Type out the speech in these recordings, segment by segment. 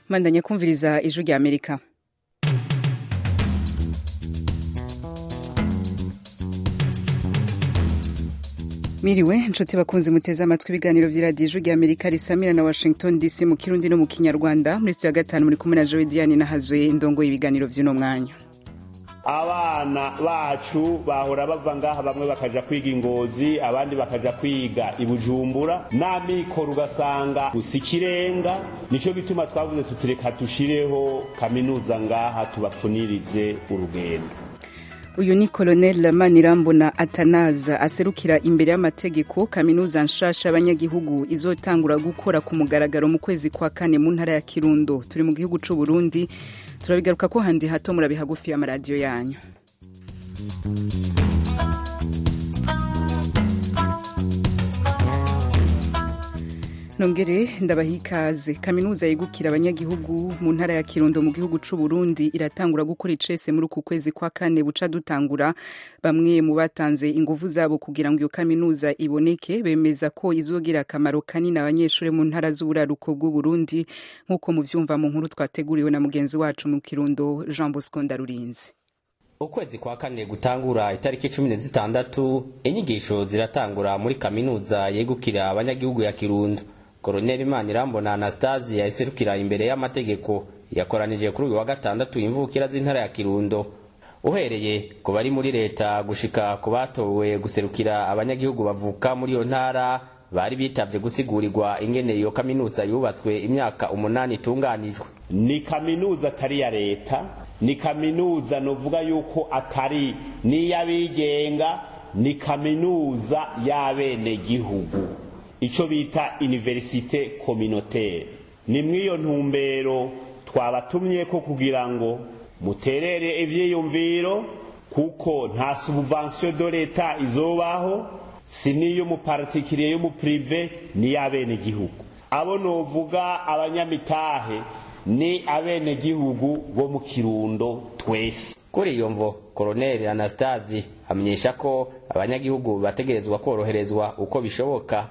mandanya kumviriza ijwi rya amerika Miriwe nshuti bakunzi muteze amatwi ibiganiro vy'iradiyo ijwi rya amerika risamira na washington dc mu kirundi no mu kinyarwanda muri studio ya gatanu muri kumwe na jowe diane nahazoye indongo y'ibiganiro vy'uno mwanya abana bacu bahora bava ngaha bamwe bakaja kwiga ingozi abandi bakaja kwiga ibujumbura n'amikoro ugasanga gusa ikirenga nico gituma twavuze tutireka dushireho kaminuza ngaha tubafunirize urugendo uyu ni colonel manirambona atanaza aserukira imbere y'amategeko kaminuza nshasha y'abanyagihugu izotangura gukora ku mugaragaro mu kwezi kwa kane mu ntara ya kirundo turi mu gihugu c'u burundi turabigaruka ko handi hato murabi hagufi y'amaradiyo yanyu nongere ndabaha ikaze kaminuza yegukira abanyagihugu mu ntara ya kirundo mu gihugu c'u Burundi iratangura gukora icese muri uku kwezi kwa kane buca dutangura bamwe mu batanze inguvu zabo kugira ngo iyo kaminuza iboneke bemeza ko izogira akamaro kanini abanyeshuri mu ntara z'uburaruko bw'u Burundi nk'uko muvyumva mu nkuru twateguriwe na mugenzi wacu mu kirundo Jean Bosco Ndarurinzi ukwezi kwa kane gutangura itariki cumi na zitandatu inyigisho ziratangura muri kaminuza yegukira abanyagihugu ya kirundo koroneli manirambona anastasi yaserukira imbere y'amategeko yakoranije kuri uyu wa gatandatu imvukira z'intara ya kirundo uhereye ku bari muri leta gushika ku batowe guserukira abanyagihugu bavuka muri iyo ntara bari bitavye gusigurigwa ingene iyo kaminuza yubatswe imyaka umunani itunganijwe ni kaminuza atari ya leta ni kaminuza novuga yuko atari n'iy'abigenga ni kaminuza y'abenegihugu icyo bita universite communautaire ni mw'iyo ntumbero twabatumye ko kugira ngo muterere ivyiyumviro kuko nta subvention de leta izobaho si n'iy'umupartikiriye y'umuprive n'iy'abenegihugu abo novuga abanyamitahe ni abenegihugu bo mu kirundo twese kuri iyo mvo koroneli anastasi amenyesha ko abanyagihugu bategerezwa koroherezwa uko bishoboka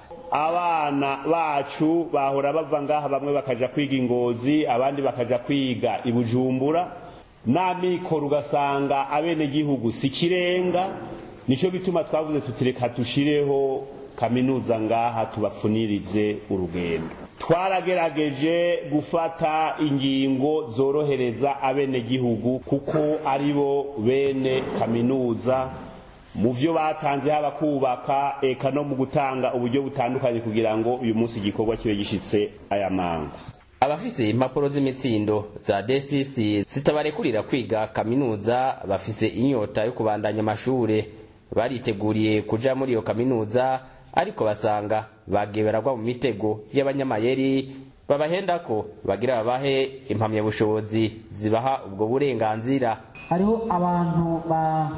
abana bacu bahora bava ngaha bamwe bakaja kwiga ingozi abandi bakaja kwiga ibujumbura n'amikoro ugasanga abenegihugu si ikirenga nico gituma twavuze tutireka dushireho kaminuza ngaha tubafunirize urugendo twaragerageje gufata ingingo zorohereza abenegihugu kuko aribo bene kaminuza mu vyo batanze haba kubaka eka no mu gutanga uburyo butandukanye kugira ngo uyu munsi igikorwa kibe gishitse aya mango abafise impapuro z'imitsindo za DCC zitabarekurira kwiga kaminuza bafise inyota yo kubandanya amashure bariteguriye kuja muri iyo kaminuza ariko basanga bagiye baragwa mu mitego y'abanyamayeri babahenda ko bagira babahe impamyabushobozi zibaha ubwo burenganzira hariho abantu ba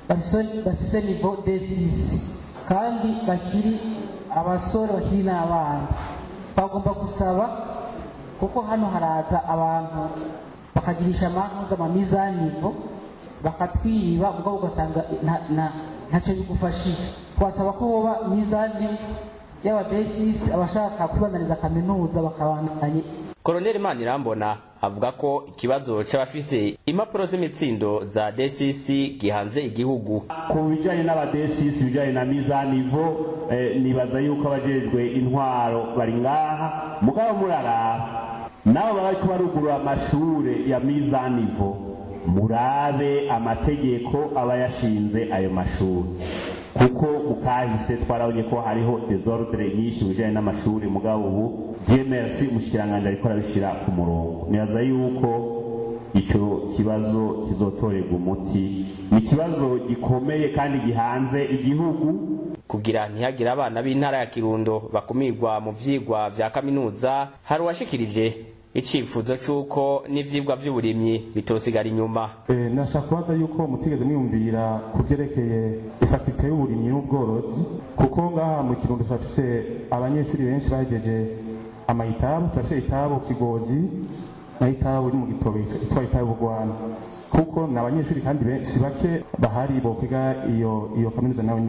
bafise nivo desisi kandi bakiri abasore bakiri n'abana bagomba gusaba kuko hano haraza abantu bakagirisha amantuza amamizanivo bakatwiba mugabo ugasanga ntacyo bigufashije twasaba ko boba mizani y'abadesisi abashaka kwibandaniza kaminuza bakabandanye koroneli manirambona avuga ko ikibazo c'abafise impapuro z'imitsindo za DCC gihanze igihugu ku bijanye n'abadesisi bijanye na mizanivo eh, nibaza yuko abajejwe intwaro bari ngaha mugabo muraraba nabo baba bariko barugurura amashure ya mizanivo murabe amategeko aba yashinze ayo mashuri kuko mukahise twarabonye ko hariho desordre nyinshi bijanye n'amashuri mugabo ubu GMRC umushikiranganje ariko arabishira ku murongo nibaza yuko ico kibazo kizotorerwa umuti ni ikibazo gikomeye kandi gihanze igihugu kugira ntihagire abana b'intara ya kirundo bakumirwa mu vyigwa vya kaminuza hari uwashikirije icifuzo c'uko n'ivyigwa vy'uburimyi bitosigara inyuma eh, nashaka kubaza yuko mutigeze mwiyumvira ku vyerekeye ifakite y'uburimyi n'ubworozi kuko ngaha mu kirundo turafise abanyeshuri benshi bahejeje amayitabu turafise itabu kigozi na itabu iri mu gitobe itwa itabu rwanda kuko ni abanyeshuri kandi benshi bake bahari bokwiga iyo iyo kaminuza nawe nyene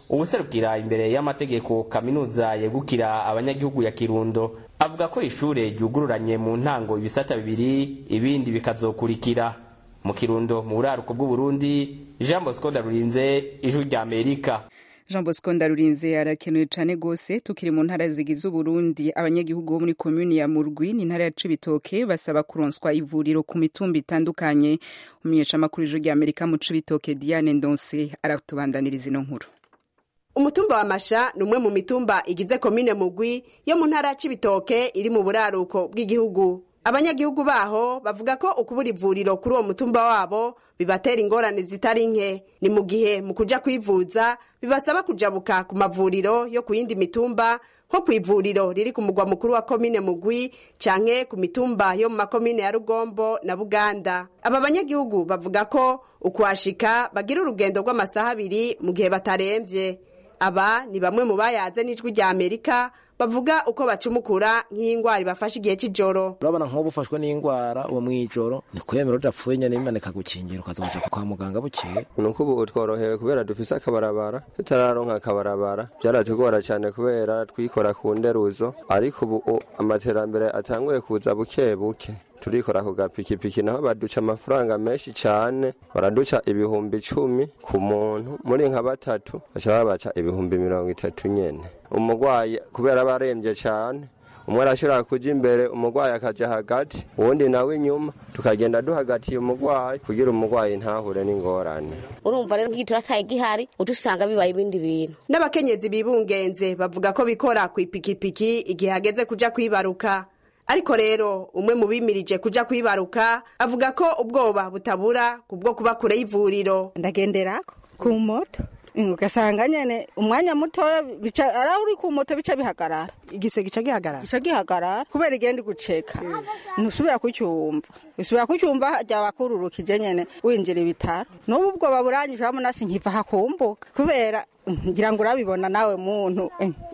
ubuserukira imbere y'amategeko kaminuza yegukira abanyagihugu ya kirundo avuga ko ishure ryugururanye mu ntango ibisata bibiri ibindi bikazokurikira mu kirundo mu buraruko bw'uburundi jean bosco ndarurinze ijwi rya amerika jean bosco ndarurinze arakenewe cyane rwose tukiri mu ntara zigize uburundi abanyagihugu bo muri komuni ya murwi ni intara ya cibitoke basaba kuronswa ivuriro ku mitumba itandukanye umumenyeshamakuru ijwi rya amerika mu cibitoke diane ndonse aratubandaniriza ino nkuru umutumba wa masha ni umwe mu mitumba igize komine mugwi yo mu ntara ya cibitoke iri mu buraruko bw'igihugu abanyagihugu baho bavuga ko ukubura ivuriro kuri uwo mutumba wabo bibatera ingorane zitari nke ni mu gihe mu kuja kwivuza bibasaba kujabuka ku mavuriro yo ku yindi mitumba nko ku ivuriro riri ku mugwa mukuru wa komine mugwi canke ku mitumba yo mu makomine ya rugombo na buganda aba banyagihugu bavuga ko ukuhashika bagira urugendo rw'amasaha abiri mu gihe bataremvye aba ni bamwe mu bayaze n'ijwi rya amerika bavuga uko bacumukura nk'indwara ibafashe igihe cy'ijoro urabona nk'ubu ufashwe n'indwara uwo mw'ijoro ni kwemera udapfuye nyine imana ikagukingira ukazoja kwa muganga bukeye ni uko ubu tworohewe kubera dufise akabarabara tutararonka akabarabara byaratugora cyane kubera twikora ku nderuzo ariko ubu amaterambere atanguye kuza buke buke turikora ku gapikipiki naho baduca amafaranga menshi cyane baraduca ibihumbi icumi ku muntu muri nka batatu baca babaca ibihumbi mirongo itatu nyene umurwayi kubera aba arembye cyane umwe arashobora kuja imbere umurwayi akaja hagati uwundi nawe inyuma tukagenda duhagatiye umurwayi kugira umurwayi ntahure n'ingorane urumva rero nk'igitura ataye gihari uca usanga bibaye ibindi bintu n'abakenyezi bibungenze bavuga ko bikora ku ipikipiki igihe hageze kuja kwibaruka ariko rero umwe mu bimirije kuja kwibaruka avuga ko ubwoba butabura kubwo kuba kure y'ivuriro ndagenderako ku moto ugasanga nyene umwanya mutoya bica ara uri ku moto bica bihagarara igise gica gihagarara gica gihagarara kubera igenda guceka ntusubira kucyumva usubira kucyumva ryaba kururukije nyene winjira ibitaro n'ubu ubwoba buranyije wamunasi nkiva hakumbuka kubera ngira ngo urabibona nawe muntu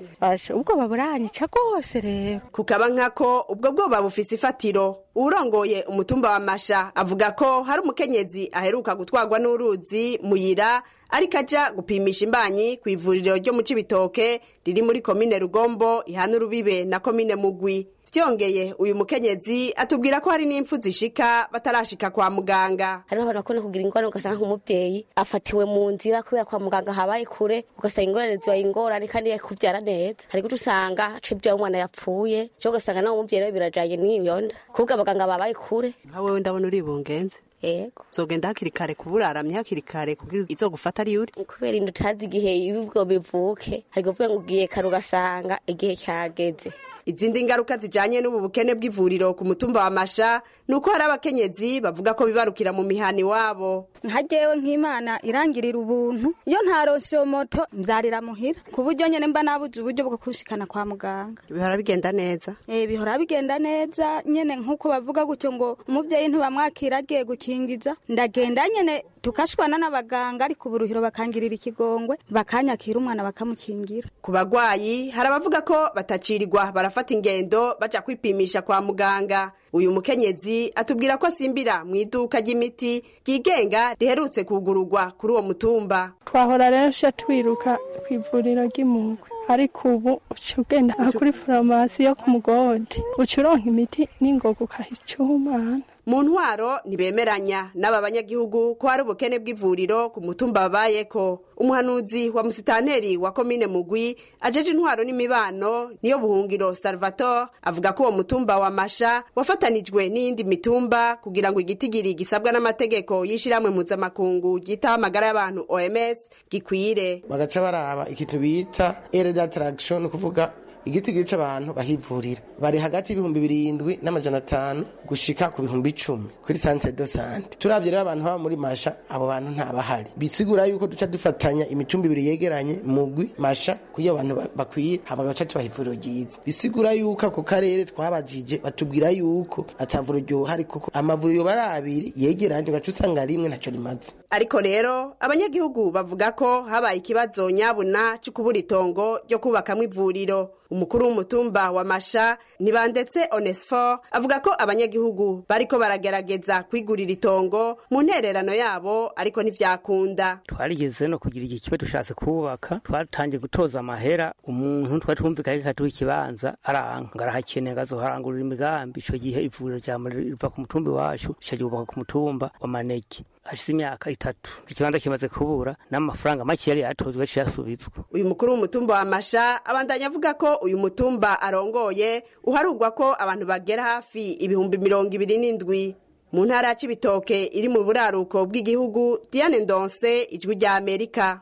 ubwoba buranyica rwose rero kukaba nkako ubwo bwoba bufise ifatiro uwurongoye umutumba wa masha avuga ko hari umukenyezi aheruka gutwarwa n'uruzi muyira ariko aja gupimisha imbanyi ku ivuriro ryo mu cibitoke riri muri komine rugombo ihana urubibe na komine mugwi vyongeye uyu mukenyezi atubwira ko hari n'impfu zishika batarashika kwa muganga hariho abantu bakunda kugira ingorane ugasanga nk'umubyeyi afatiwe mu nzira kubera kwa muganga habaye kure ugasanga ingorane zibaye ingorane kandi yakuvyara neza hari guca usanga aca ivyara umwana yapfuye co ugasanga nawe umuvyeyi nawe birajanye n'iyo nda kubwo abaganga babaye kure nka wewe ndabona uri bungenze yego zogenda hakiri kare kuburaramye hakiri kare kugira izogufata ari uri kubera inda utazi igihe ibibwo bivuke hari kuvuga ngo ugiye kare ugasanga igihe cyageze izindi ngaruka zijanye n'ubu bukene bw'ivuriro ku mutumba wa masha ni uko hari abakenyezi bavuga ko bibarukira mu mihana iwabo nka jewe nk'imana irangirira ubuntu iyo ntaronse iyo moto nzarira muhira ku buryo nyene mba nabuze uburyo bwo kushikana kwa muganga bihora bigenda neza eh bihora bigenda neza nyene nk'uko bavuga gutyo ngo umuvyeyi ntibamwakira agiye gukingiza ndagenda nyene tukashwana n'abaganga ariko uburuhiro bakangirira ikigongwe bakanyakira umwana bakamukingira ku bagwayi hari abavuga ko batacirirwa barafata ingendo baja kwipimisha kwa muganga uyu mukenyezi atubwira ko asimbira mu iduka ry'imiti ryigenga riherutse kugururwa kuri uwo mutumba twahora rero sha twiruka ku ivuriro ry'imugwe ariko ubu uca ugenda kuri farumasi yo ku mugodi uca uronka imiti n'ingoga ukahica umwana mu ntwaro ntibemeranya n'aba banyagihugu ko hari ubukene bw'ivuriro ku mutumba babayeko umuhanuzi wa musitanteri wa komine mugwi ajeje intwaro n'imibano niyo buhungiro salvatore avuga ko uwo mutumba wa masha wafatanijwe n'iyindi mitumba kugira ngo igitigiri gisabwa n'amategeko y'ishiramwe mpuzamakungu ryitaho amagara y'abantu oms gikwire bagaca baraba ikintu bita ere d'attraction kuvuga igitigiri c'abantu bahivurira bari hagati y'ibihumbi birindwi n'amajana atanu gushika ku bihumbi icumi kuri santere do sante turavye rero abantu baba muri masha abo bantu ntabahari bisigura yuko duca dufatanya imitumba ibiri yegeranye mugwi masha kugira abantu bakwiye hama gaca tubaha ivuriro ryiza bisigura yuko ako karere twabajije batubwira yuko atavuriro ryohari kuko amavuriro yoba ari abiri yegeranye ugaca usanga rimwe ntaco rimaze ariko rero abanyagihugu bavuga ko habaye ikibazo nyabuna cyo kubura itongo ryo kubakamwo ivuriro umukuru w'umutumba wa masha ntibandetse onesfor avuga ko abanyagihugu bariko baragerageza kwigurira itongo mu ntererano yabo ariko ntivyakunda twarigeze no kugira iki kibe dushatse kubaka twatangiye gutoza amahera umuntu twari twumvikanye katuha ikibanza aranka ngarahakeneye ngazoharangurira imigambi ico gihe ivuriro rya riva ku mutumba iwacu rica ryubaka ku mutumba wa manege hashize imyaka itatu ikibanza kimaze kubura n'amafaranga make yari yatozwe yaciye asubizwa uyu mukuru w'umutumba wa masha abandanya avuga ko uyu mutumba arongoye uharugwa ko abantu bagera hafi ibihumbi mirongo ibiri n'indwi mu ntara ya cibitoke iri mu buraruko bw'igihugu diane ndonse ijwi rya amerika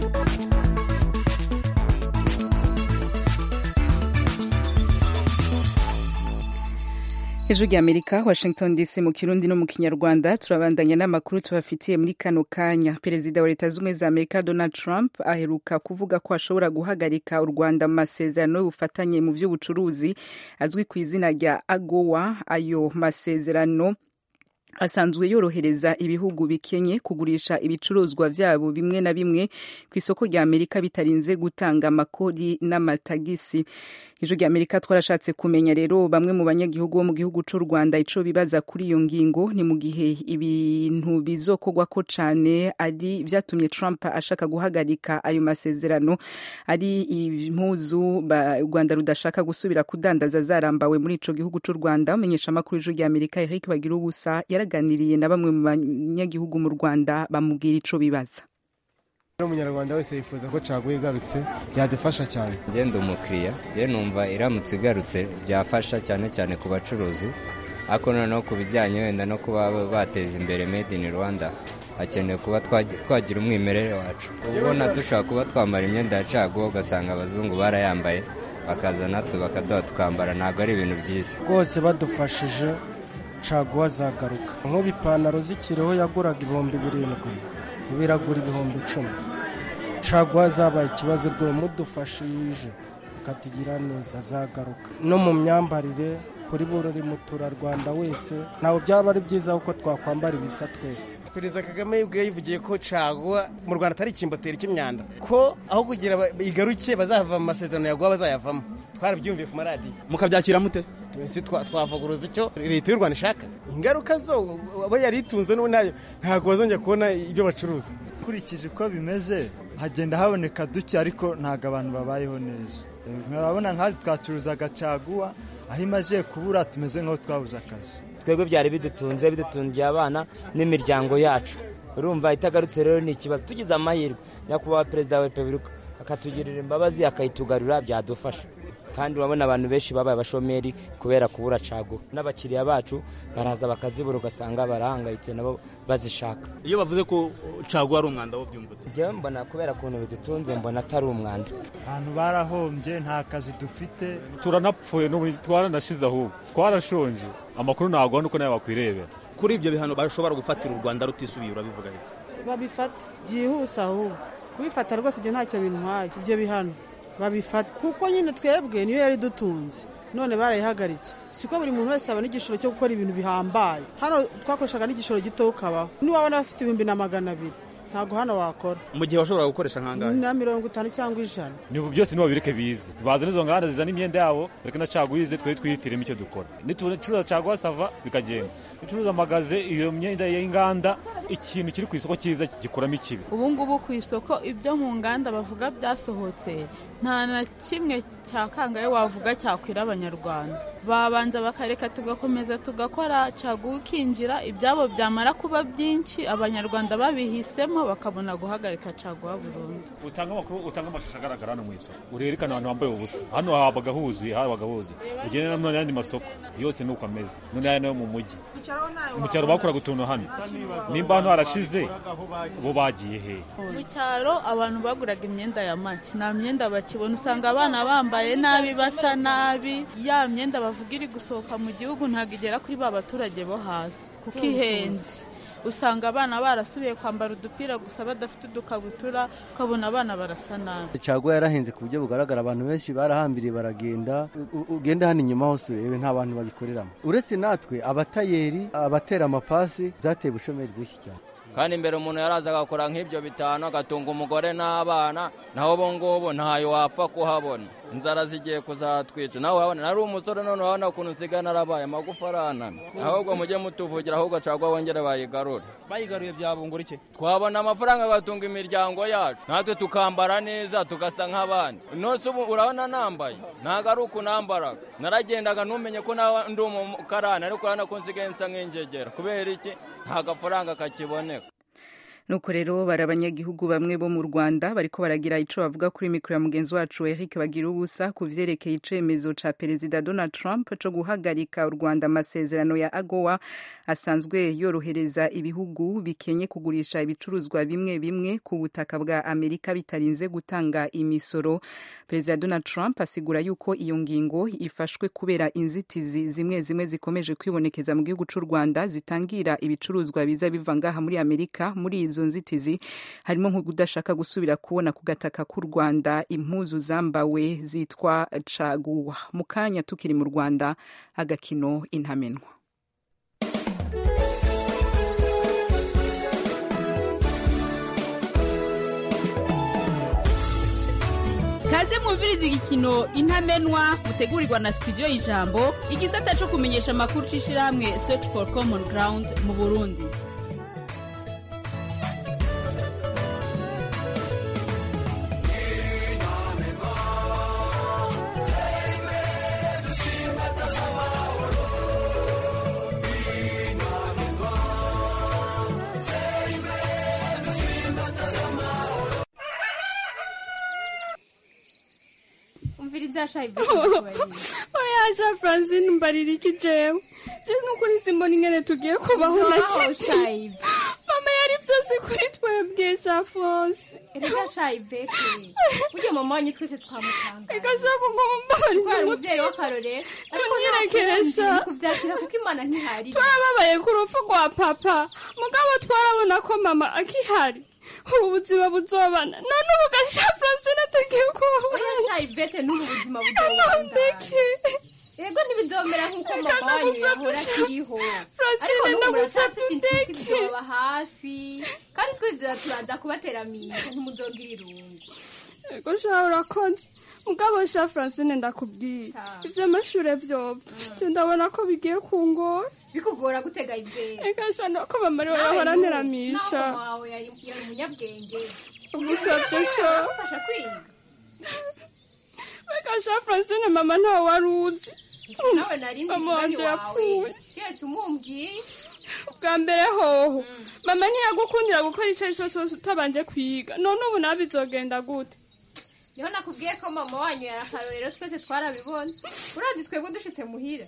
hejuru y'amerika washington dc mu kirundi no mu kinyarwanda turabandanya n'amakuru tubafitiye muri kano kanya perezida wa leta z'ubumwe za amerika donald trump aheruka kuvuga ko ashobora guhagarika u rwanda mu masezerano y'ubufatanye mu by'ubucuruzi azwi ku izina rya agowa ayo masezerano asanzwe yorohereza ibihugu bikenye kugurisha ibicuruzwa byabo bimwe na bimwe ku isoko rya amerika bitarinze gutanga amakori n'amatagisi ijwi rya amerika twarashatse kumenya rero bamwe mu banyagihugu bo mu gihugu cy'u rwanda ico bibaza kuri iyo ngingo ni mu gihe ibintu bizokogwa ko cane ari vyatumye trump ashaka guhagarika ayo masezerano ari impuzu u rwanda rudashaka gusubira kudandaza zarambawe muri ico gihugu cy'u rwanda umenyesha amakuru y'ijwi rya amerika eric bagira ubusa yaraganiriye na bamwe mu banyagihugu mu rwanda bamubwira ico bibaza umunyarwanda wese yifuza ko caguye igarutse byadufasha cyane ngenda umukiriya njye numva iramutse igarutse byafasha cyane cyane ku bacuruzi ariko noneho ku bijyanye wenda no kuba bateza imbere made in rwanda hakenewe kuba twagira umwimerere wacu ubona dushobora kuba twambara imyenda ya caguwa ugasanga abazungu barayambaye bakaza natwe bakaduha tukambara ntabwo ari ibintu byiza rwose badufashije caguwa zagaruka nk'ubu ipantaro z'ikiroho yaguraga ibihumbi birindwi biragura ibihumbi icumi caguwa zabaye ikibazo rwo mudufashije akatugira neza zagaruka no mu myambarire kuri buri muturarwanda wese ntabwo byaba ari byiza kuko twakwambara ibisa twese perezida kagame yibwiye yivugiye ko caguwa mu rwanda atari ikimboteri cy'imyanda ko aho kugira igaruke bazava mu masezerano yaguha bazayavamo twarabyumviye ku maradiyo mukabyakira mute twese twavuguruza icyo leta y'u rwanda ishaka ingaruka zo abo yari itunze nayo ntabwo bazongera kubona ibyo bacuruza ukurikije uko bimeze hagenda haboneka duke ariko ntabwo abantu babayeho neza murabona nk'aho twacuruzaga caguwa aho imaze kubura tumeze nk'aho twabuze akazi twebwe byari bidutunze bidutungiye abana n'imiryango yacu urumva itagarutse rero ni ikibazo tugize amahirwe nyakubahwa perezida wa repubulika akatugirira imbabazi akayitugarura byadufasha kandi urabona abantu benshi babaye abashomeri kubera kubura caguwa n'abakiriya bacu baraza bakazibura ugasanga barahangayitse nabo bazishaka iyo bavuze ko caguwa ari umwanda wo byumva njyewe mbona kubera ukuntu bidutunze mbona atari umwanda abantu barahombye nta kazi dufite turanapfuye twaranashize ahubwo twarashonje amakuru ntabwo nuko nawe wakwirebera kuri ibyo bihano bashobora gufatira u rwanda rutisubiye urabivuga bite babifata byihuse ahubwo kubifata rwose ibyo ntacyo bintwaye ibyo bihano babifata kuko nyine twebwe niyo yari dutunze none barayihagaritse siko buri muntu wese abona igishoro cyo gukora ibintu bihambaye hano twakoreshaga n'igishoro gito ukabaho niwabona bafite ibihumbi na magana abiri ntabwo hano wakora mu gihe washobora gukoresha nk'angahe na mirongo itanu cyangwa ijana ni ubu byose nibo bireke bize bazana izo nganda zizana imyenda yabo reka na caguwa ize twari twihitiremo icyo dukora nitucuruza caguwa sava bikagenda nicuruza amagaze iyo myenda y'inganda ikintu kiri ku isoko cyiza gikuramo ikibi ubu ngubu ku isoko ibyo mu nganda bavuga byasohotse nta na kimwe cya kangahe wavuga cyakwira abanyarwanda babanza bakareka tugakomeza tugakora caguwa ikinjira ibyabo byamara kuba byinshi abanyarwanda babihisemo bakabona guhagarika caguwa burundu utanga amakuru utanga amashusho agaragara hano mu isoko urerekana abantu bambaye ubusa hano habaga huzuye habaga huzuye ugenda no mu yandi masoko yose ni uko ameze none aya nayo mu mujyi mu cyaro bakoraga utuntu hano nimba hano harashize bo bagiye he mu cyaro abantu baguraga imyenda ya make nta myenda bakibona usanga abana bambaye nabi basa nabi ya myenda bavuga iri gusohoka mu gihugu ntabwo igera kuri ba baturage bo hasi kuko ihenze usanga abana barasubiye kwambara udupira gusa badafite udukabutura ukabona abana barasa nabi caguwa yarahenze ku buryo bugaragara abantu benshi barahambiriye baragenda ugenda hano inyuma hose urebe nta bantu bagikoreramo uretse natwe abatayeri abatera amapasi byateye ubushomeri bwinshi cyane kandi imbere umuntu yaraza agakora nk'ibyo bitanu agatunga umugore n'abana naho ubu ngubu ntayo wapfa kuhabona inzara zigiye kuzatwica nawe urabona nari umusore none urabona ukuntu nsigaye narabaye amagufa aranana ahubwo mujye mutuvugira ahubwo cagwa bongere bayigarure bayigaruye byabungura iki twabona amafaranga agatunga imiryango yacu natwe tukambara neza tugasa nk'abandi nose ubu urabona nambaye ntabwo ari uku nambaraga naragendaga ntumenye ko nawe ndi umukarani ariko urabona ko nsigaye nsa nk'ingegera kubera iki nta gafaranga kakiboneka nuko rero bari abanyagihugu bamwe bo mu rwanda bariko baragira ico bavuga kuri mikoro ya mugenzi wacu eric bagira ubusa ku vyerekeye icemezo ca perezida donald trump co guhagarika u rwanda amasezerano ya agowa asanzwe yorohereza ibihugu bikenye kugurisha ibicuruzwa bimwe bimwe ku butaka bwa amerika bitarinze gutanga imisoro perezida donald trump asigura yuko iyo ngingo ifashwe kubera inzitizi zimwe zimwe zikomeje kwibonekeza mu gihugu c'u rwanda zitangira ibicuruzwa biza biva ngaha muri amerika muri izo izo nzitizi harimo nko kudashaka gusubira kubona ku gataka k'u rwanda impuzu zambawe zitwa caguwa mu kanya tukiri mu rwanda agakino intamenwa kaze mwumviriza igikino intamenwa mutegurirwa na studio y'ijambo igisata co kumenyesha amakuru c'ishirahamwe search for common ground mu burundi umviriza shayibe oya francine mbarira iki jewe je nukuri simbona ingene tugiye kubaho na shayibe mama yari vyose kuri twebwe sha fose erega shayibe burya mama wanyu twese twamutanga reka shaka ngo mumbabarire twari umuvyeyi w'akarorero ariko nyirekeresha kuvyakira kuko imana ntihari twarababaye ku rupfu rwa papa mugabo twarabona ko mama akihari ubu buzima buzobana none ubu gasha francine tugiye kubaho oya shayibete n'ubu buzima buzobana ego ntibizomera nk'uko mama wanyu yahora akiriho ariko n'ubu muracafise inshuti zizoba hafi kandi twizera turaza kubateramiye ntimuzogire irungu ego sha urakoze mugabo sha francine ndakubwiye ivy'amashure vyovyo je ndabona ko bigiye kungora bikugora gutega ivyo eka sha nuko mama ariwe yahora nteramisha wawe yari umunyabwenge ugusavye sha ufasha kwiga eka sha francine mama ntawe wari uzi nawe nari mama wanje yapfuye keretse umumbwiye bwa mbere hoho mama ntiyagukundira gukora ico arico cose utabanje kwiga none ubu nawe bizogenda gute niho nakubwiye ko mama wanyu yari akarorero twese twarabibona urazi twebwe dushitse muhira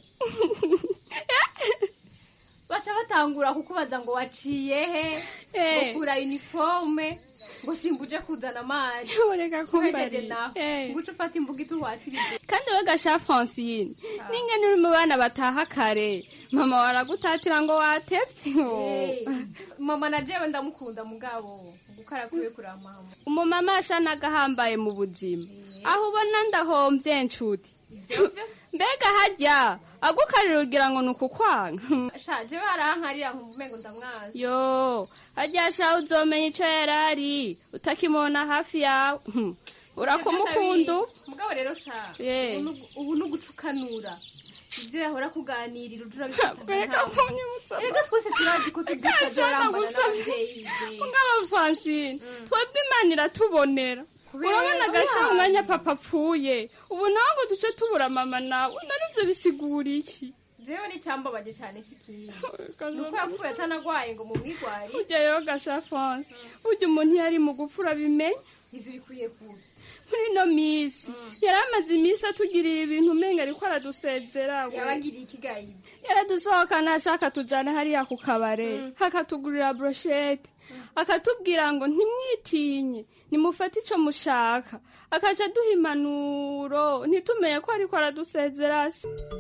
baca batangura kukubaza ngo waciye he ukura uniforme ngo simbuje kuzana amazi ureka kumbarira nawe ngo uce ufata imbuga ituwata ibintu kandi we gasha francine n'ingene uri mu bana bataha kare mama waragutatira ngo watevye mama na jewe ndamukunda mugabo gukara kwiwe kuri mama umumama ashanaga ahambaye mu buzima aho ubona ndahomvye nshuti mbega harya agukarira ugira ngo ni ukukwanga shaje barankarira nkumengo ndamwaza yo harya sha uzomenya ico yarari utakimona hafi yawe urakumukunda mugabo rero sha ubu ni ugucukanura ibyo yahora kuganirira ujura bifatana twese turazi ko tubyitazorambana n'abavyeyi mugabo francine twebwe imana iratubonera urabona agasha umwanya papa apfuye ubu nawe ngo duce tubura mama nawe narivyo bisigura iki jewe n'icyambabaje cyane si kibi nuko yapfuye atanagwaye ngo mumwigwari burya rero gasha france burya umuntu iyo ari mu gupfura bimenya izo bikwiye kuba muri ino minsi yari amaze iminsi atugirira ibintu umenga ariko aradusezera yabagiriye ikigayi yaradusohokana ashaka tujane hariya ku kabare hakatugurira broshete akatubwira ngo ntimwitinye nimufate ico mushaka akaca duha impanuro ntitumenye ko ariko aradusezera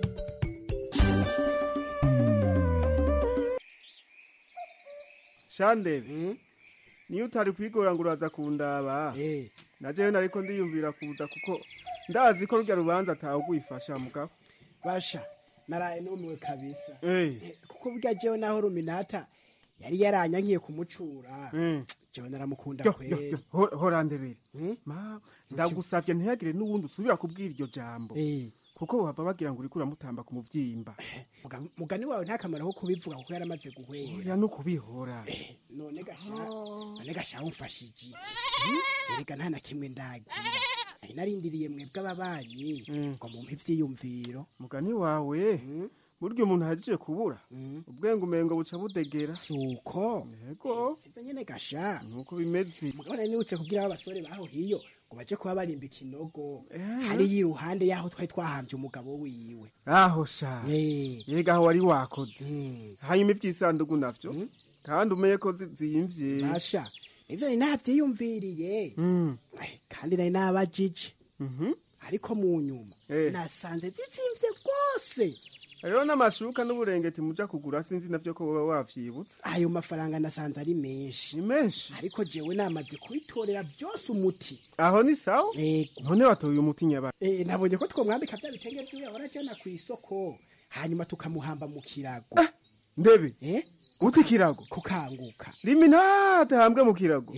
shandebe niyo utari kwigora ngo uraza kundaba na jewe nariko ndiyumvira kuza kuko ndazi ko rurya rubanza atawe gwifasha mugabo basha naraye numiwe kabisa Eh. kuko burya jewe naho ruminata yari yaranyankiye kumucura jewe naramukunda Yo, yo, kweli yo, ho- horandebere Ma, ndagusavye ntihagire n'uwundi usubira kubwira iryo jambo kuko bava bagira ngo uriko uramutamba ku muvyimba Muga- mugani wawe nta kamaro ko kubivuga kuko yaramaze guhwera oya no kubihora none gasha none gasha umfashije iki erega nta na kimwe ndagira nari narindiriye mwebwe ababanyi ngo mumpe ivyiyumviro mugani wawe burya umuntu ahajije kubura ubwenge umengo buca budegera suko yego sivyo nyene gasha nuko bimeze mugabo nari nibutse kubwira abasore baho hiyo ngo baje kuba barimba ikinogo hariya iruhande yaho twari twahambye umugabo wiwe aho sha yega aho wari wakoze hanyuma ivy'isandugu navyo kandi umenye ko zi- ziyimvye basha nivyo nari navyiyumviriye kandi nari nabajije ariko mu nyuma nasanze zizimvye rwose rero n'amashuka n'uburengeti muja kugura sinzi navyo ko woba wavyibutse ayo mafaranga nasanze ari menshi ni menshi ariko jewe namaze kubitorera byose umuti aho ni sawa none watoye umuti nyabara Eh, nabonye ko twomwambika bya bitenge vy'uyu ahora ajana ku isoko hanyuma tukamuhamba mu kirago ndebe eh uti kirago kukanguka liminate hambwe mu kirago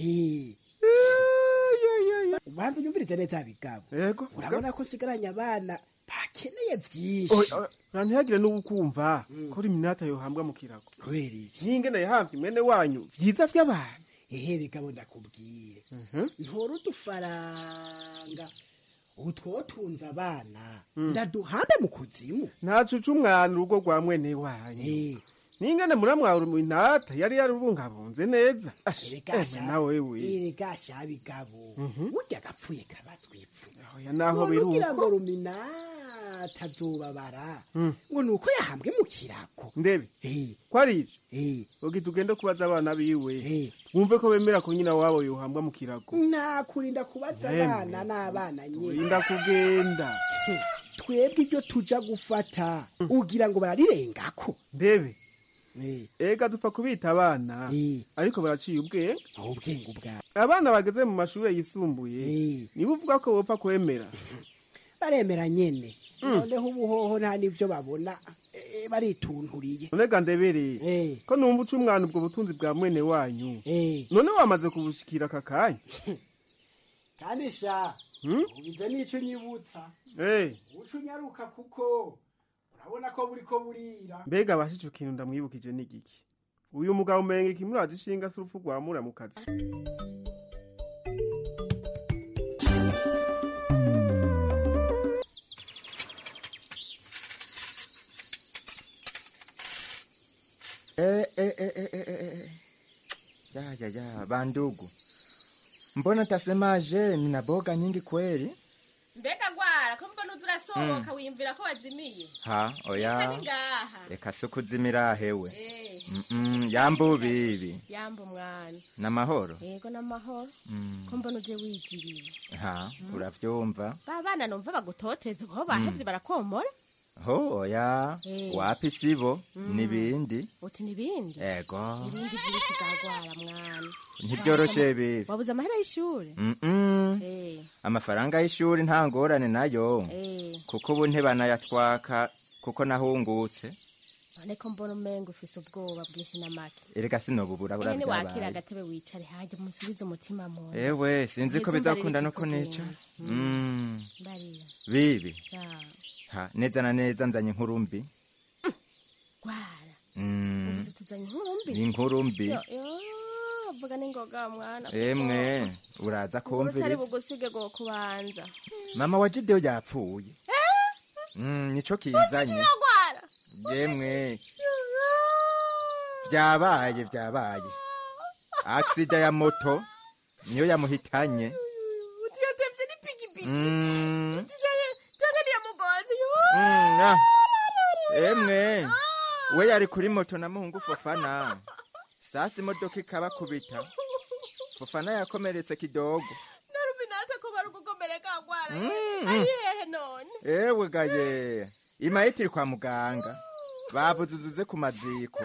ubanza unyumvirize neza bigabo yego urabona ko nsigaranye abana bakeneye vyinshi ntihagire n'ubukumva ko liminate yohambwa mu kirago kubera iki n'ingene yahamvye mwene wanyu vyiza vy'abantu ehe bigabo ndakubwire ntora udufaranga utwotunze abana ndaduhambe mu kuzimu ntacuca umwana urugo rwa mwene wanyu n'ingene muramwawe minata yari yarubungabunze neza Erega nawe we erega sha bigabo burya agapfuye kabazwa ipfu oya naho None biri ugira ngo uko ruminata azobabara ngo ni uko yahambwe mu kirago ndebe ko ari ivyo ugira tugende kubaza abana biwe wumve ko bemera ko nyina wabo yohambwa mu kirago nakurinda kubaza Yemwe. abana n'abana nyine urinda kugenda twebwe ibyo tuja gufata ugira ngo bararirengako ndebe ega dupfa kubita abana ariko baraciye ubwenge ubwenge ubwabo abana bageze mu mashuri yisumbuye niba uvuga ko bopfa kwemera baremera nyene noneho ubuhoho nta n'ivyo babona eh, baritunturiye nonega ndebereye ko numva uca umwana ubwo butunzi bwa mwene wanyu none wamaze kubushikira aka kanya kandi sha Hmm? ubize n'ico nyibutsa Eh, uca unyaruka kuko urabona ko buriko burira mbega bashije ikintu ndamwibukije n'igiki uyu mugabo umenga ikimuraje ishinga si urupfu rwa muramukazi Eh, eh, eh, eh, eh, eh. Ya, ya, ya, bandugu, mbona tasemaje nina boga nyingi kweli? mbega gwara ko mbona uza urasohoka wiyumvira ko wazimiye Ha, oya, Kandi ngaha reka si ukuzimira hewe. Eh, Mm, yambu bibi, yamba umwana n'amahoro. yego n'amahoro Mm, ko mbona uje wigiriye ha, uravyumva? ba bana numva bagutoteze kuko bahevye barakomora Ho, oya, Eh. wapi sibo, Mm. nibindi. uti nibindi Ego, ibindi vy'ibiti bwagwara mwana ntivyoroshe bibi. wabuze amahera y'ishure Mm-mm. Eh, amafaranga y'ishuri nta ngorane nayo eh. kuko ubu ntibanayatwaka kuko nahungutse none ko mbona umenga ufise ubwoba bwinshi n'amake erega sinobubura ehe niwakira buravyabaye agatebe wicare hanjye umusubize umutima mu nda. ewe sinzi ko Ngize bizakunda mbarira no kunica ikikugenza. Mm, mbarira bibi sawa ha neza na neza nzanye inkuru mbi gwara Mm, uvuze tuzanye inkuru mbi ni inkuru mbi Yo, yo, vuga n'ingoga mwana kuko emwe uraza inkuru utari kumviriza bugusige go kubanza mama wa jideyo yapfuye Mm, nico kizanye gwara yemwe vyabaye vyabaye aksida ya moto niyo yamuhitanye utiyatevye n'ipikipiki Mm. canke niyamugonzi Mm, ah. emwe we yari kuri moto na muhungu fofana sasa imodoka ikabakubita fofana yakomeretse kidogo naruminate ko bari gukomereka gwara Mm. ari hehe none ewe gaye imayiti iri kwa muganga bavuze uzuze ku maziko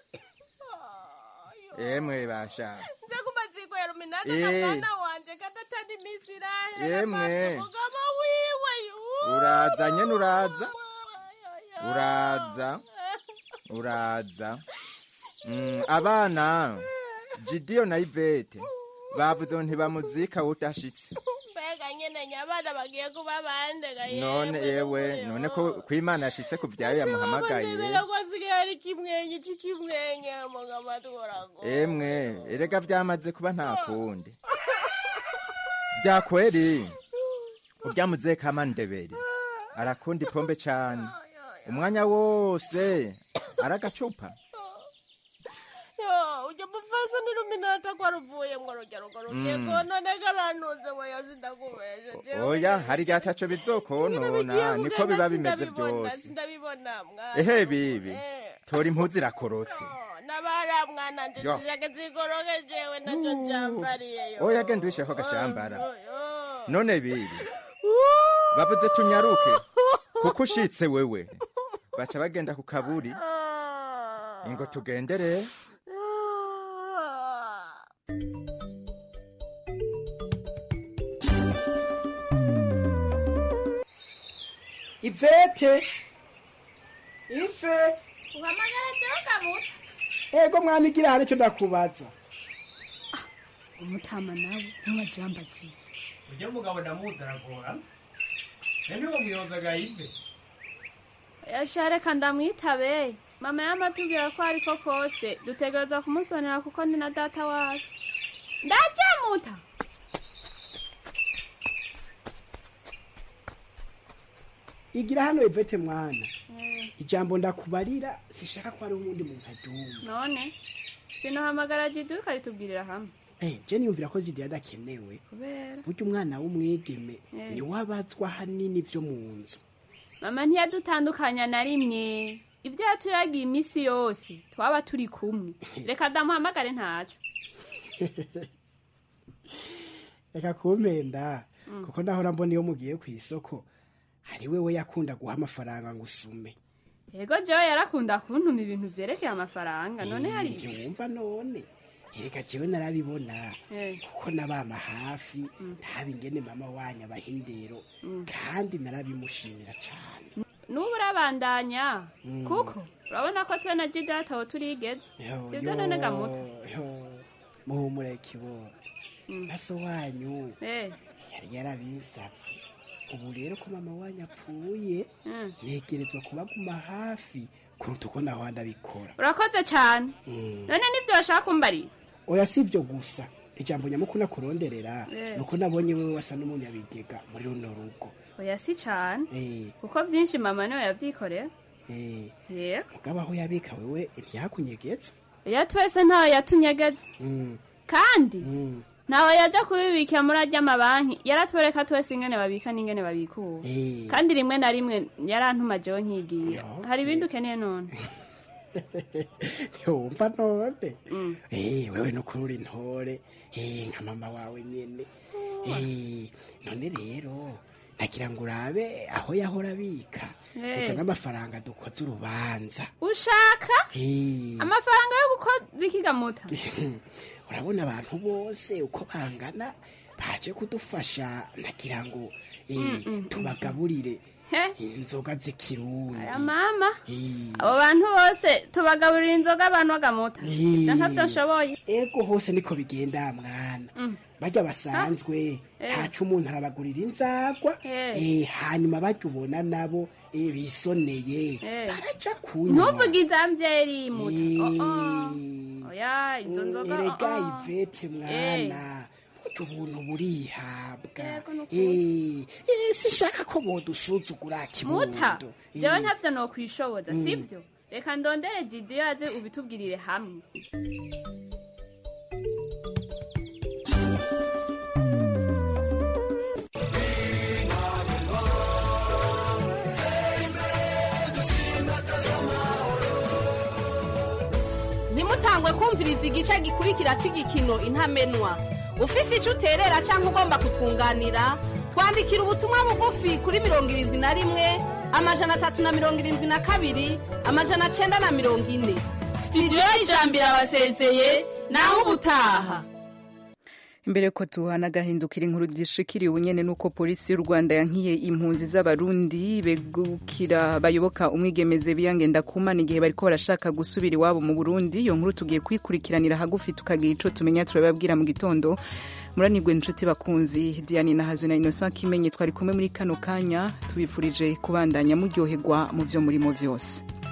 emwe basha nze ku maziko ya ruminate Eh. na mwana wanje kadatana imisi irahera Yemwe. maze umugabo wiwe yu uraza nyene uraza uraza uraza Mm, abana jidiyo na ivete bavuze ngo ntibamuzika udashitse mbega nyene nyabana bagiye kuba bandega none yewe none ko kwimana yashitse ku vyayo yamuhamagaye ko asigaye ari kimwenye c'ikimwenye muga maturago emwe erega vyamaze kuba nta kundi vyakweri urya muzekama ndebere arakunda ipombe cane umwanya wose aragacupa yo ujya mufasa ni ruminata ko aruvuye ngo rujya rugo rugiye Mm. konone garantuze weyo sindakubeje oya hari igihe ataco bizokonona niko biba bimeze vyose sindabibona mwana ehe bibi tora impuzu irakorotse nabara mwana nje Yo. zishake zigoroke jewe naco njambariye yo oya genda uwisheko agashambara none bibi bavuze tunyaruke kuko ushitse wewe baca bagenda ku kaburi ingo tugendere ivete ive uhamagara jewe kamuta ego mwana igira hari icyo ndakubaza umutama nawe ntumajambaza iki ujya mugabo ndamuzi aragora eni uwo muyobozaga yive yashareka ndamwitabe mama yamatubwira ko ariko kose dutegereza kumusonera kuko ni na data wacu ndajamuta igira hano ivete mwana ijambo ndakubarira sishaka ko ari uwundi muntu aryumva none sinohamagara jidu ukaritubwirira hamwe Eh, je niyumvira ko jidi adakenewe kubera burya umwana w'umwigeme Eh. niwe abazwa hanini vyo mu nzu mama ntiyadutandukanya na rimwe ibyo yaturagiye iminsi yose twaba turi kumwe reka damuhamagare ntaco reka kumpenda kuko ndahora mbona iyo mugiye ku isoko hari wewe yakunda guha amafaranga ngo usume yego jewe yarakunda kuntuma ibintu vyerekeye amafaranga none hari ntiwumva none reka jewe narabibona Eh. kuko nabama hafi ntaba ingene mama wanyu abaha indero kandi narabimushimira cane n'ubu urabandanya Mm. kuko urabona ko twe na jida ataho turigeze Yo, sivyo yo, none gamuta yo, muhumure kibona maso wanyu Eh. yari yarabisavye ubu rero ko mama wanyu apfuye ntegerezwa kubaguma hafi kuruta uko naho ndabikora urakoze cane Mm. none nivyo bashaka kumbarira oya si ivyo gusa ijambo nyamukuru nakuronderera Eh. nuko nabonye wewe wasa n'umunyabigega muri runo rugo oya si cane Eh, kuko vyinshi mama niwe yavyikorera eh, yego mugabo aho yabika wewe ntiyakunyegetse iya twese ntawe yatunyegeze Mm, kandi mm, ntawe yaja kubibikira muri arya mabanki yaratwereka twese ingene babika n'ingene babikura eh. kandi rimwe na rimwe yarantuma jewe nkigira hari ibindi ukeneye none ntiwumva none Eh, wewe nukuri uri intore Eh, nka mama wawe nyene Eh, none rero nagira ngo urabe aho yahora abika Eh. uza nk'amafaranga dukoze urubanza ushaka Eh, amafaranga yo gukoza ikigamuta urabona abantu bose uko bangana baje kudufasha nagira ngo eh, Mm, mm, tubagaburire he inzoga z'ikirundi aya mama Eh, abo bantu bose tubagaburira inzoga abantu bagamuta Eh. ivyo ntavyo nshoboye ego hose niko bigenda mwana Mm. barya basanzwe Eh. ntaco umuntu arabagurira inzagwa Eh. eh, hanyuma barya ubona nabo eh, bisoneye Eh. baraja kunywa ntuvuge izamvyeri muta Oh, oh. oya izo nzoga erega oh, oh. ivete mwana burya ubuntu burihabwa Yego, nukuri. Eh, eh, sinshaka ko bodusuzugura muta kibondo jewe Eh. ntavyo nokwishoboza Mm. sivyo reka ndondere jidiyo aze ubitubwirire hamwe ntimutangwe kumviriza igice gikurikira cy'igikino intamenwa ufise icyo uterera cyangwa ugomba kutwunganira twandikira ubutumwa bugufi kuri mirongo irindwi na rimwe amajana atatu na mirongo irindwi na kabiri amajana cyenda na mirongo ine sitidiyo y'ijambo irabasezeye nawe ubutaha imbere ko tuhana agahindukira inkuru zishikiriye ubunyene nuko polisi y'u rwanda yankiye impunzi z'abarundi begukira bayoboka umwigemeze biyangenda kumana igihe bariko barashaka gusubira iwabo mu burundi iyo nkuru tugiye kuyikurikiranira hagufi tukagira ico tumenya turababwira mu gitondo muranirwe inshuti bakunzi diane na hazo na innocent kimenye twari kumwe muri kano kanya tubifurije kubandanya muryoherwa mu vyo murimo vyose